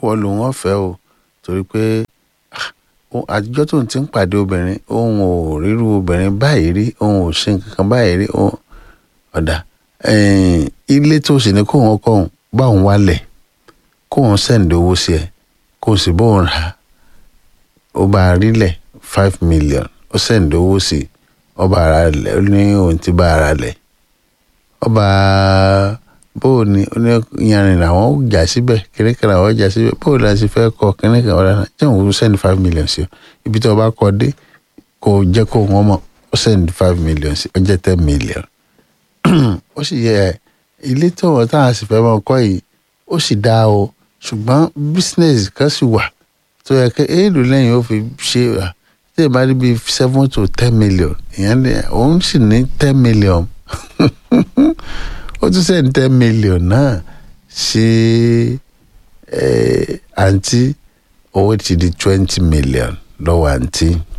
wọ́n lòun ọ̀fẹ́ o torí pé ah, ó- àtijọ́ tó ń ti ń pàdé obìnrin òun ò ríru obìnrin báyìí rí òun ò ṣe nǹkan kan báyìí rí òun ọ̀dà ẹ̀ẹ́n, ilé tó sì ní kó wọn kọ́ òun bá òun wálẹ̀ kó òun sẹ́ǹdì owó sí ẹ kó o sì bó òun rà á ó bá a rílẹ̀ five million ó sẹ́ǹdì owó sí i ọba ara lẹ̀ ó ní òun ti bá ara lẹ̀ ọba bóò ni ó ní yanrìn làwọn ó jà síbẹ̀ kìnìkan làwọn ó jà síbẹ̀ bóò la sì fẹ́ kọ kìnìkan ọ̀rẹ́ náà jẹ́ òun sẹ́ǹdì five million sí ọ ibi tí ọba kọ dé kò jẹ́ kó wọ́n mọ̀ ó sẹ́ǹdì five million sí ọ jẹ́ ten million ó sì yẹ ilé tí wọn táwọn sì fẹ́ máa kọ́ yìí ó sì dáa o ṣùgbọ́n business kan sì wà tó yẹ kí èèlò lẹ́yìn ó fi ṣe à tí ẹ bá rí bíi seven to ten million ìyẹn lè òun sì ní ten million ó tún sẹ́ni ten million náà sí ẹ̀ àǹtí owó ti di twenty million lọ́wọ́ àǹtí